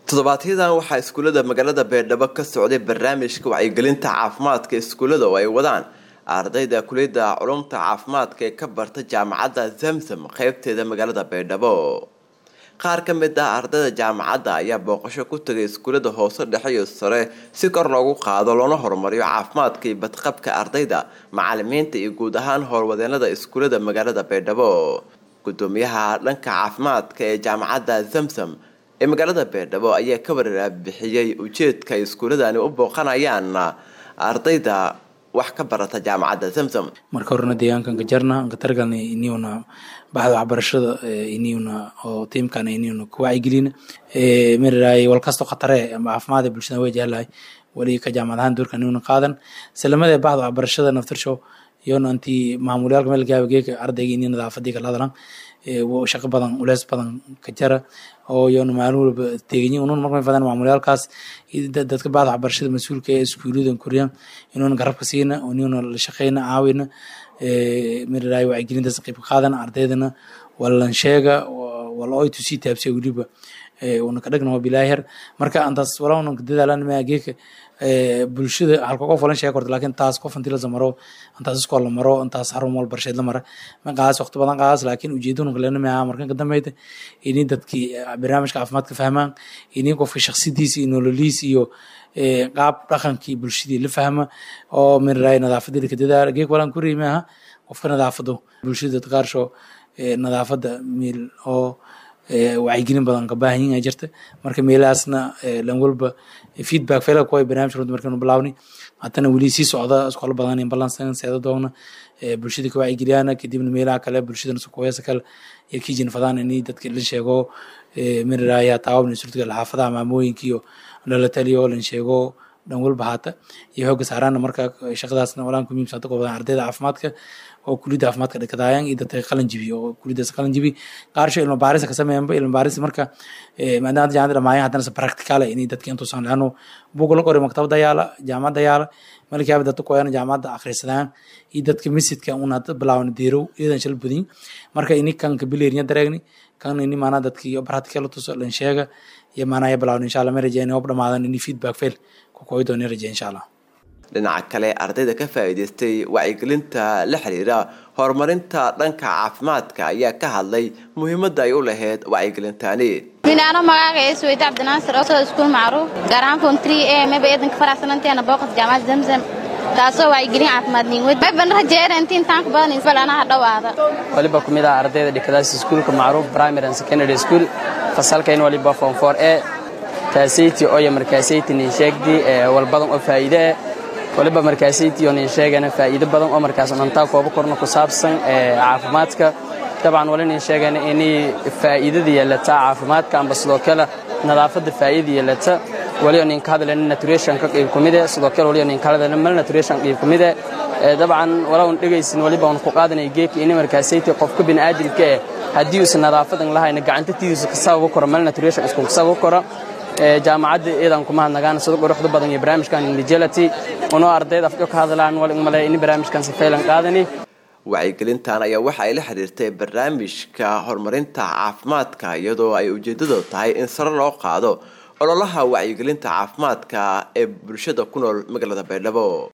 toddobaadyaddan waxaa iskuullada magaalada beerdhabo ka socday barnaamijka wacyigelinta caafimaadka iskuullada oo ay wadaan ardayda kuliyadda culumta caafimaadka ee ka barta jaamacadda zamzam qeybteeda magaalada beerdhabo qaar ka mid ah ardayda jaamacadda ayaa booqasho ku tagay iskuullada hoose dhexe iyo sare si kor loogu qaado loona horumariyo caafimaadka iyo badqabka ardayda macalimiinta iyo guud ahaan howlwadeenada iskuullada magaalada beerdhabo gudoomiyaha dhanka caafimaadka ee jaamacadda zamzam ee magaalada beerdhabo ayaa ka warbixiyey ujeedka ay iskuuladani u booqanayaan ardayda wax ka barata jaamacadda zamzam marka horena deegaankan gajarna katargalna iniuna baxda waxbarashada iniuna oo tiimkana iniuna ku wacyigelina maraay walkasto khatare ama caafimaad bulshada way jeclahay weli ka jaamacad ahaan doorka iniuna qaadan salamada baxda waxbarashada naftirshow iyona anti maamulyaalka meel gaaba geeka ardayga ini nadaafadii kala hadlan shaqo badan uleys badan ka jara oo iyona maalin walba teeganyi unun markay fadaan maamulyaalkaas dadka bacda waxbarashada mas-uulka ee iskuuladan koriyaan inuuna garabka siina inuuna la shaqeyna caawina maraay wacyigelintaas qayb ka qaadan ardaydana walan sheega wala oy tusii taabsiya weliba una ka dhagna waa bilaahir marka antaas walaa dadaalan maageeka bulshada halka qof walan sheegi korta laakiin taas qof intii la samaro intaas iskool la maro intaas xarun wal barsheed la mara ma qaas waqti badan qaas laakiin ujeedadu kalena ma markan ka dambeeyta inay dadkii barnaamijka caafimaadka fahmaan inay qofka shakhsidiisa iyo nololiisa iyo qaab dhaqankii bulshadii la fahma oo min raay nadaafadii ka dadaala geek walan ku riimaha qofka nadaafado bulshada qaarsho nadaafada meel oo wacyigelin badan ka baahan yihin jirta marka meelahaasna lan walba feedback fela kuwa barnaamij runta markanu bilaawni haddana weli sii socda iskoola badan in balansan seeda doogna bulshada ka wacyigeliyana kadibna meelaha kale bulshadana sukuweesa kale iyo kijin fadaan ini dadka la sheego miraya taawabna surtiga xaafadaha maamooyinka iyo lala taliyo lan sheego dhan walba haata iyo xooga saaraana marka shaqadaasna walaan ku muhiimsan dadka badan ardayda caafimaadka oo kuliyadda caafimaadka dhakadaayaan iyo dadka qalin jibi oo kuliyaddaas qalin jibi qaarsho ilma baarisa ka sameeyanba ilma baaris marka maadaama jaamacada dhamaayan haddana se practicala inay dadka intuusan laano buug la qori maktabada yaala jaamacadda yaala malkaaba dadka koyana jaamacadda akhrisadaan iyo dadka misidka un hadda bilaawan deerow iyadan shal budin marka ini kan kabileerinya dareegni kan ini maanaa dadki practical tuso lan sheega iyo maanaa ya bilaawan insha allah ma rajeyni hob dhamaadan ini feedback fail ku koy dooni rajey insha allah dhinaca kale ardayda ka faa'iidaystay wacyigelinta la xiriira horumarinta dhanka caafimaadka ayaa ka hadlay muhiimadda ay u lahayd wacyigelintani minaano magaaga ee suweyda cabdinaasir oo soo iskuul macruuf gaar ahaan fon three ee maba eedanka faraxsananteena booqas jaamacad zamzam taasoo wacyigelin caafimaad niinwed mayban rajeera intiin taanka badan isbalanaha dhowaada waliba ku mid ah ardayda dhikadaas iskuulka macruuf primary and secondary school fasalkayn waliba form four e taasayti oyo markaasayti nin sheegdii walbadan oo faa'iide eh waliba markaasaytiyo nin sheegana faa'iido badan oo markaas dhantaa kooba korna ku saabsan caafimaadka dabcan wali nin sheegana inay faa'iidada yeelata caafimaadka amba sidoo kale nadaafadda faa'iida yeelata waliyo nin ka hadlayna nutritionka qayb ku mid eh sidoo kale waliyo nin ka hadlayna mal nutrition qayb ku mid eh dabcan walaa un dhegaysin waliba un ku qaadanay geeka inay markaasayti qofka bini'aadamka eh haddii uusan nadaafadan lahayna gacanta tiidiisa ka sababu karo mal nutrition isku sababu karo jaamacadda iidan kuma hadnagaan sida quruxda badan iyo barnaamijkan indigelity unoo ardayda afjo ka hadlaan wal male in barnaamijkan si faylan qaadani wacyigelintan ayaa waxa ay la xiriirtay barnaamijka horumarinta caafimaadka iyadoo ay ujeedadu tahay in sare loo qaado ololaha wacyigelinta caafimaadka ee bulshada ku nool magaalada baydhabo